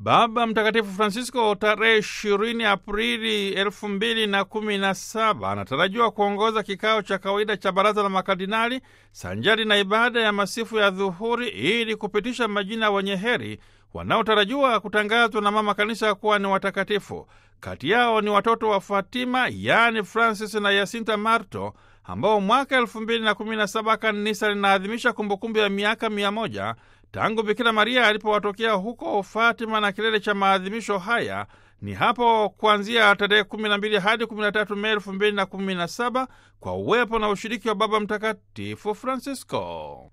Baba Mtakatifu Francisco tarehe 20 Aprili elfu mbili na kumi na saba anatarajiwa kuongoza kikao cha kawaida cha baraza la makardinali sanjari na ibada ya masifu ya dhuhuri ili kupitisha majina wenye heri wanaotarajiwa kutangazwa na mama kanisa kuwa ni watakatifu. Kati yao ni watoto wa Fatima, yaani Francis na Yasinta Marto, ambao mwaka elfu mbili na kumi na saba kanisa linaadhimisha kumbukumbu ya miaka mia moja tangu Bikira Maria alipowatokea huko Fatima, na kilele cha maadhimisho haya ni hapo kuanzia tarehe 12 hadi 13 Mei 2017 kwa uwepo na ushiriki wa Baba Mtakatifu Francisco.